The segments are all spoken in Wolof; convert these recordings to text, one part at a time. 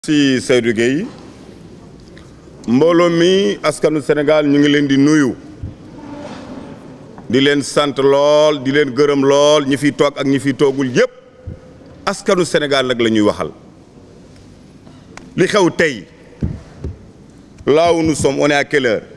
si Seydou Gueye mbooloo mi askanu Sénégal ñu ngi leen di nuyu di leen sant lool di leen gërëm lool ñi fi toog ak ñi fi toogul yépp askanu Sénégal nag la ñuy waxal li xew tey là où nous sommes on est à quelle heure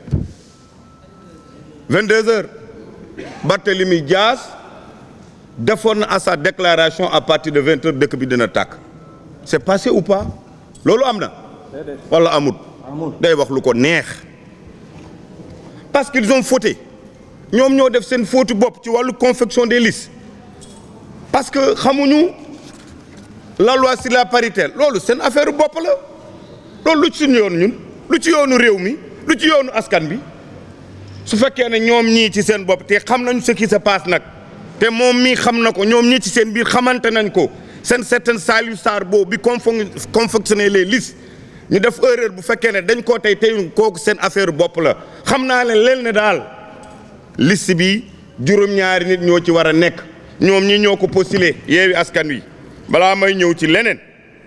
22 heures Barthélémy Dias defoon na à sa déclaration à partir de 20 heures dëkk bi dina tàkk c'est passé ou pas loolu am na wala amut day wax lu ko neex parce qu'ils ont fauté ñoom ñoo def seen faute bopp ci wàllu confection des listes parce que xamuñu la loi sur la parité loolu seen affaire bopp la loolu lu ci suñu yoon ñun lu ci yoonu réew mi lu ci yoonu askan bi su fekkee ne ñoom ñii ci seen bopp te xam nañu ce qui se passe nag te moom mii xam na ko ñoom ñii ci seen biir xamante nañ ko seen certain Saliou Sarr boobu bi confectionner les listes ñu def erreur bu fekkee ne dañ koo tey tey kooku seen affaire bopp la xam naa ne leen ne daal liste bi juróom-ñaari nit ñoo ci war a nekk ñoom ñi ñoo ko postulé yeewi askan wi balaa may ñëw ci leneen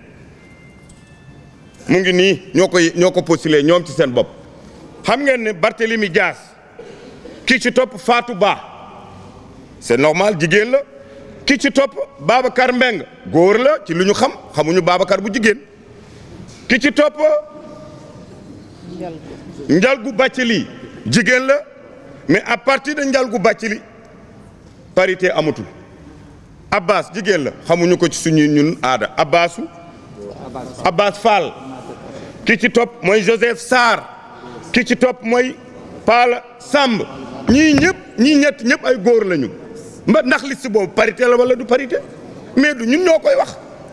mu ngi nii ñoo ko ñoo ko postulé ñoom ci seen bopp xam ngeen ne Barthélemy Dias ki ci topp Fatou Ba c'est normal jigéen la ki ci topp Babacar Mbeng góor la ci lu ñu xam xamuñu Babacar bu jigéen ki ci topp Njalgu Bathily jigéen la mais à partir de Njalgu Bathily parité amatul Abbas jigéen la xamuñu ko ci suñuy ñun aada Abbasu Abbas Fall ki ci topp mooy Joseph Sarr ki ci topp mooy Pala Samb ñii ñëpp ñii ñett ñëpp ay góor lañu mba ndax liste boobu parité la wala du parité mais du ñun ñoo koy wax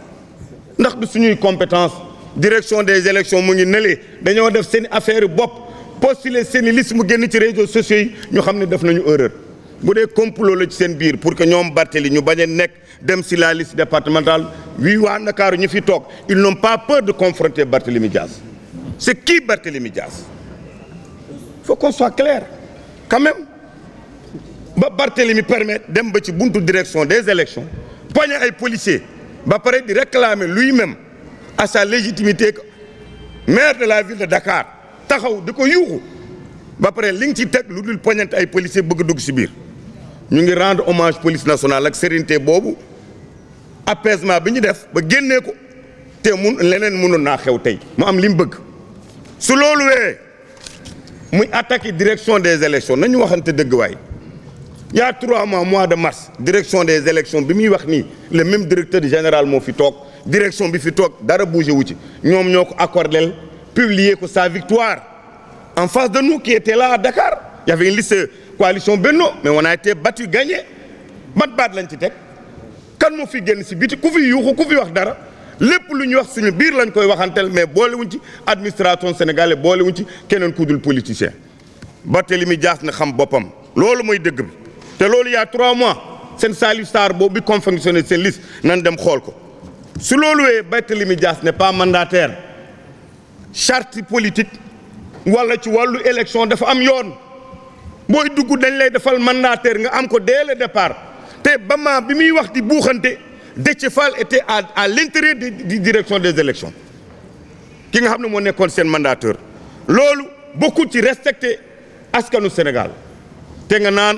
ndax du suñuy compétence direction des élections mu ngi nëlee dañoo def seen affaire bopp postuler seen i liste mu génn ci réseaux sociaux yi ñu xam ne def nañu erreur bu dee complot la ci seen biir pour que ñoom Barthélemy ñu bañ a nekk dem si la liste départementale wii waa Ndakaaru ñu fi toog ils n'ont pas peur de confronter Barthélemy Dias c'est qui Barthélemy Dias faut qu'on soit clair quand même ba Barthélemy permettre dem ba ci buntu direction des élections poñe ay policiers ba pare di réclamer lui-même à sa légitimité que maire de la ville de Dakar taxaw di ko yuuxu ba pare li nga ci teg lu dul poñante ay policiers bëgg dugg ci biir ñu ngi rendre hommage police nationale ak sérénité boobu apaisement bi ñu def ba génnee ko te mun leneen mënoon naa xew tey mu am li mu bëgg su loolu wee muy attaquer direction des élections nañu waxante dëgg waay il y a trois mois mois de mars direction des élections bi muy wax nii le même directeur général moo fi toog direction bi fi toog dara bougé wu ci ñoom ñoo ko accordé publier ko sa victoire en face de nous qui était là à Dakar il y avait une liste coalition Benno mais on a été battu gagné bat baat lañ ci teg kan moo fi génn si biti ku fi yuuxu ku fi wax dara lépp lu ñuy wax suñu biir lañ koy waxanteel mais boolewuñ ci administration sénégalaise boolewuñ ci keneen ku dul politicien Barthélemy Dias na xam boppam loolu mooy dëgg bi te loolu y a trois mois seen Saliou Sarr boobu bi confectionné seen liste nan dem xool ko su loolu wee Barthélemy Dias n'est pas mandataire charte politique wala ci wàllu élection dafa am yoon booy dugg dañ lay defal mandataire nga am ko dès le départ te ba ma bi muy wax di buuxante Déthié Fall était à à l'intérieur di direction des élections ki nga xam ne moo nekkoon seen mandataire loolu bokkul ci respecter askanu Sénégal te nga naan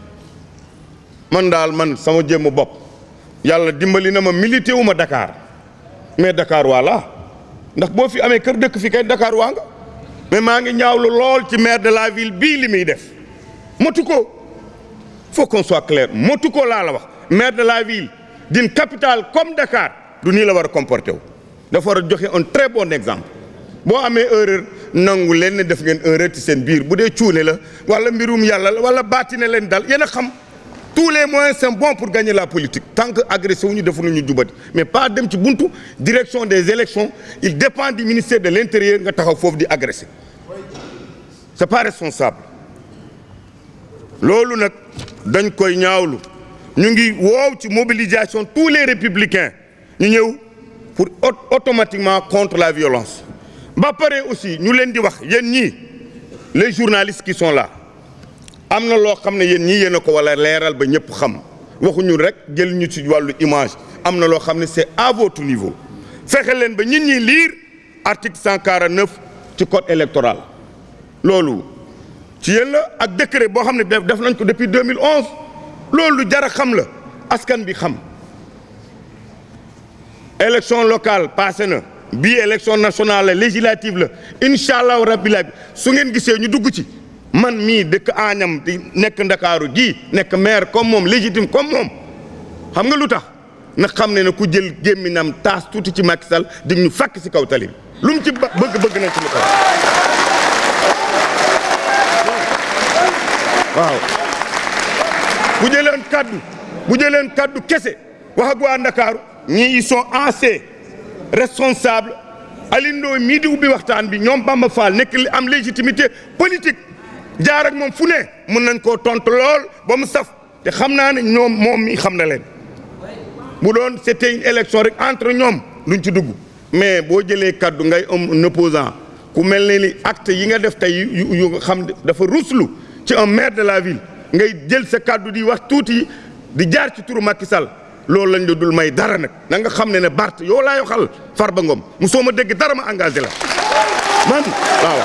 man daal man sama jéem bopp yàlla dimbali na ma milité wu ma Dakar mais Dakar voilà ndax boo fi amee kër dëkk fi kay Dakar waa nga mais maa ngi ñaawlu lool ci maire de la ville bii li muy def motu ko faut qu'on soit clair motu ko laa la wax maire de la ville d'une capitale comme Dakar du nii la war a comporter wu dafa war a joxe un très bon exemple boo amee erreur nangu leen ne def ngeen erreur ci seen biir bu dee cuune la wala mbirum yàlla la wala baatine leen dal yéen a xam tous les moyens sont bons pour gagner la politique tant que agressé wu ñu defuñu ñu jubati mais pas dem ci buntu direction des élections il dépend du ministère de l'intérieur nga taxaw foofu di agressé c'est pas responsable loolu nag dañ koy ñaawlu ñu ngi woow ci mobilisation tous les républicains ñu ñëw pour automatiquement contre la violence ba pare aussi ñu leen di wax yéen ñii les journalistes qui sont là am na loo xam ne yéen ñii yéen a ko wala leeral ba ñëpp xam waxuñu rek jël ñu ci wàllu image am na loo xam ne c'est à votre niveau fexe leen ba nit ñi lire article 149 ci code électoral loolu ci yéen la ak décret boo xam ne def def nañ ko depuis 2011 loolu lu jar a xam la askan bi xam élection locale passé na bii élection nationale la législative la incha allahu rabbi la su ngeen gisee ñu dugg ci man mii dëkk Agnam di nekk Ndakaaru ji nekk maire comme moom légitime comme moom xam nga lu tax na xam ne ne ku jël gémminam taas tuuti ci Macky Sall di ñu fàkk si kaw tali bi lu mu ci bëgg bëgg nañ ci lu ko waaw bu jëleen kaddu bu jëleen kaddu kese wax ak waa Ndakaaru ñii ils sont assez responsables Alioune mii di ubbi waxtaan bi ñoom Bamba Fall nekk li am légitimité politique jaar ak moom fu ne mën nañ koo tontu lool ba mu saf te xam naa ne ñoom moom mi xam na leen bu doon c'était une élection rek entre ñoom duñ ci dugg mais boo jëlee kaddu ngay am un opposant ku mel ne ni acte yi nga def tey yu yu nga xam dafa ruslu ci un maire de la ville ngay jël sa kaddu di wax tuuti di jaar ci turu Macky Sall loolu lañ la dul may dara nag na nga xam ne ne Bart yow laa waxal Farba Ngom mu soo ma dégg dara ma engagé la man waaw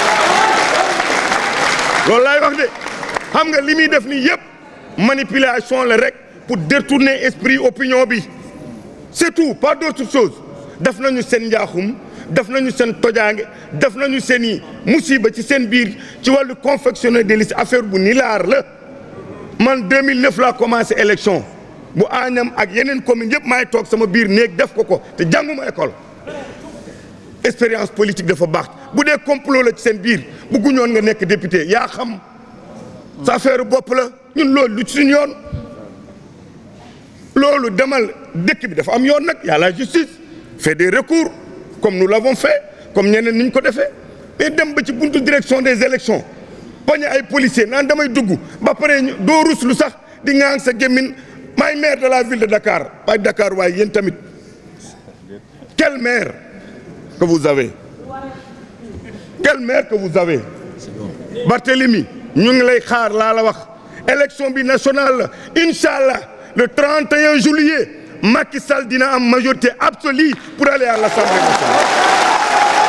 loolu laay wax de xam nga li muy def nii yëpp manipulation la rek pour détourner esprit opinion bi c'est tout pas d'autre chose def nañu seen njaaxum def nañu seen tojaange def nañu seen i musiba ci seen biir ci wàllu confectionner des listes affaire bu nilaar la man 2009 laa commencé élection bu Agnam ak yeneen commune yëpp maay toog sama biir néeg def ko ko te jànguma école expérience politique dafa baax bu dee complot la ci seen biir bëgguñoon nga nekk député yaa xam sa affaire bopp la ñun loolu lu ci suñu yoon loolu demal dëkk bi dafa am yoon nag y a la justice fait des recours comme nous l'avons fait comme ñeneen ni ñu ko defee mais dem ba ci buntu direction des élections bañ ay policiers naan damay dugg ba pare doo ruslu sax di ŋaang sa gémmin maay maire de la ville de Dakar waaye Dakar waaye yéen tamit quel maire que vous avez quel maire que vous avez Barthélemy ñu ngi lay xaar laa la wax élection bi nationale la incha allah le 31 juillet Macky Sall dina am majorité absolue pour aller à l'Assemblée nationale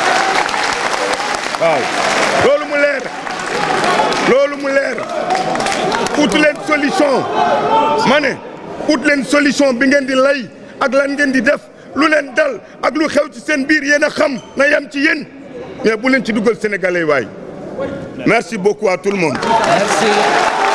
waaw loolu mu leer loolu mu leer ut leen solution ma ne ut leen solution bi ngeen di lay ak lan ngeen di def lu leen dal ak lu xew ci seen biir yéen a xam na yem ci yéen mais bu leen ci dugal sénégalais waay merci beaucoup à tout le monde. Merci.